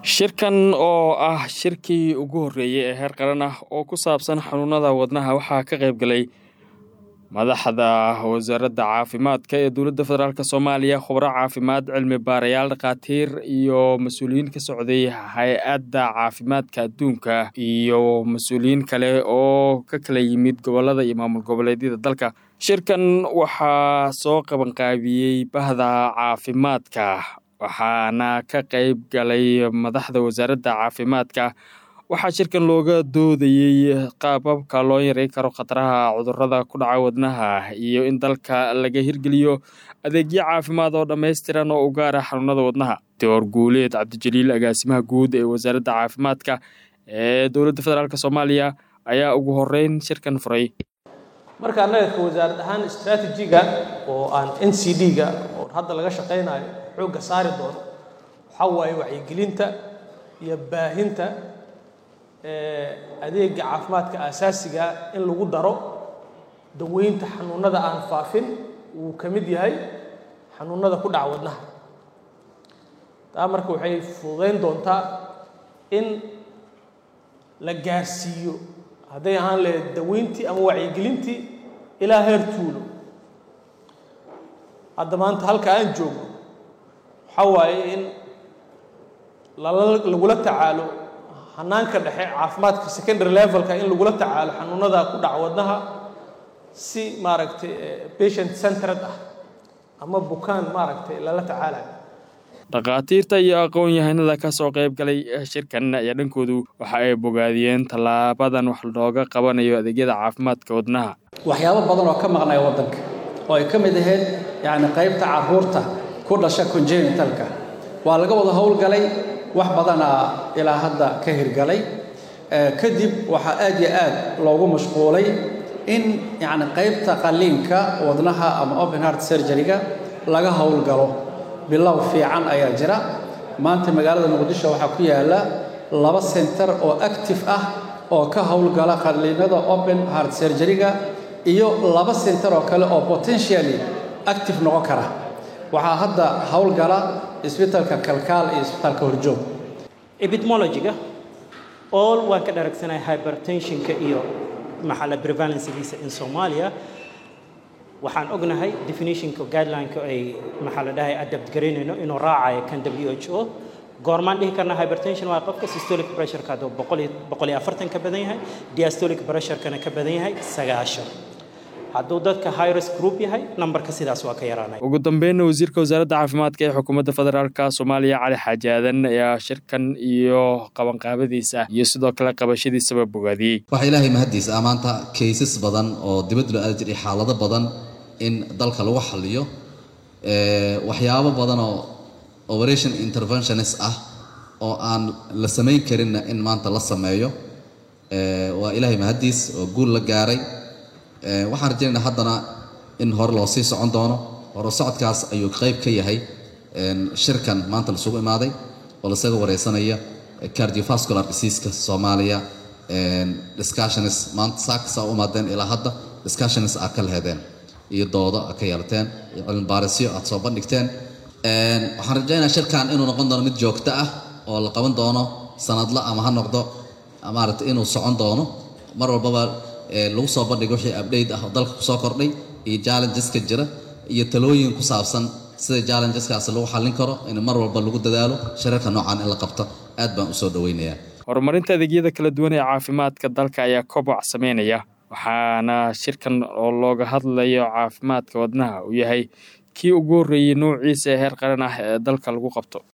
shirkan oo ah shirkii ugu horreeyey ee heer qaran ah oo ku saabsan xanuunada wadnaha waxaa ka qayb galay madaxda wasaaradda caafimaadka ee dowladda federaalk soomaaliya khubro caafimaad cilmi baarayaal dhakhaatiir iyo mas-uuliyiin ka socday hay-adda caafimaadka adduunka iyo mas-uuliyiin kale oo ka kala yimid gobolada iyo maamul goboleedyada dalka shirkan waxaa soo qabanqaabiyey bahda caafimaadka waxaana ka qayb galay madaxda wasaaradda caafimaadka waxaa shirkan looga doodayey qaababka loo yareyn karo khataraha cudurrada ku dhaca wadnaha iyo in dalka laga hirgeliyo adeegyo caafimaad oo dhammaystiran oo u gaara xanuunada wadnaha door guuleed cabdijaliil agaasimaha guud ee wasaaradda caafimaadka ee dowladda federaalk soomaaliya ayaa ugu horeyn shirkan furay marka annaga wasaarad ahaan istraatijiga oo aan n c d-ga oo hadda laga shaqaynayo xoogga saari doono waxaa waaye wacyigelinta iyo baahinta adeega caafimaadka aasaasigaa in lagu daro daweynta xanuunada aan faafin wuu ka mid yahay xanuunada ku dhaca wadnaha taa marka waxay fududayn doontaa in la gaarsiiyo hadday ahaan lahayd daweyntii ama wacyigelintii ilaa heer tuulo hadda maanta halka aan joogno waxaa waaye in lagula tacaalo hanaanka dhexe caafimaadka secondary levelka in lagula tacaalo xanuunada ku dhaca wadnaha si maaragtay patient centered ah ama bukaan maaragtay lala tacaalayo dhakhaatiirta iyo aqoon-yahanada ka soo qayb galay shirkan ayaa dhankoodu waxa ay bogaadiyeen tallaabadan wax looga qabanayo adeegyada caafimaadka wadnaha waxyaabo badan oo ka maqnaya waddanka oo ay ka mid ahayd yacni qaybta carruurta ku dhasha congenitalka waa laga wada howlgalay wax badanaa ilaa hadda ka hirgalay kadib waxaa aad iyo aad loogu mashquulay in yacni qaybta qalliinka wadnaha ama open heart surgery-ga laga howlgalo bilow fiican ayaa jira maanta magaalada muqdisho waxaa ku yaalla laba center oo active ah oo ka howlgala qalliinada open heart surgery-ga iyo laba center oo kale oo potentially active noqon kara waxaa hadda howlgala isbitaalka kalkaal iyo isbitaalka horjoog epidmologiga all waan ka dharagsanahay hypertensionka iyo maxaa la prevalencegiisa in soomaaliya waxaan ognahay definitionka guidelineka ay maxaa la dhahay adapt garaynayno inuu raacayo kan w h o goormaan dhihi karna hypertension waa qofka systolic pressureka hadduu boqol iyo boqol iyo afartan ka badan yahay diastolic pressurekana ka badan yahay sagaashan hadduu dadka highrisk group yahay nambarka sidaas waa ka yaraanay ugu dambeynna wasiirka wasaaradda caafimaadka ee xukuumadda federaalk soomaaliya cali xaaji aadan ayaa shirkan iyo qabanqaabadiisa iyo sidoo kale qabashadiisaba bogaadiyey waxaa ilaahay mahaddiisa ah maanta kaysas badan oo dibadda loo aadi jiray xaalado badan in dalka lagu xaliyo waxyaabo badan oo operation interventionist ah oo aan la samayn karinna in maanta la sameeyo waa ilaahay mahaddiis oo guul la gaaray waxaan rajaynaynaa haddana in hore loo sii socon doono hore socodkaas ayuu qayb ka yahay shirkan maanta lasugu imaaday oo lasaga wareysanaya cardiovascular diseaska soomaaliya discussionis maanta saakasa u imaadeen ilaa hadda discussionis aad ka lahedeen iyo doodo aad ka yeelateen iyo cilmibaarisyo aad soo bandhigteen waxaan rajaynayaa shirkan inuu noqon doono mid joogto ah oo la qaban doono sanadla ama ha noqdo maaragtay inuu socon doono mar walbaba lagu soo bandhigo wixii update ah oo dalka kusoo kordhay iyo challengeska jira iyo talooyin ku saabsan sida challengeskaasi lagu xallin karo in mar walba lagu dadaalo shirarka noocan in la qabto aad baan usoo dhaweynayaa horumarinta adeegyada kala duwan ee caafimaadka dalka ayaa koboc sameynaya waxaana shirkan oo looga hadlayo caafimaadka wadnaha uu yahay kii ugu horreeyey noociisa ee heer qaran ah ee dalka lagu qabto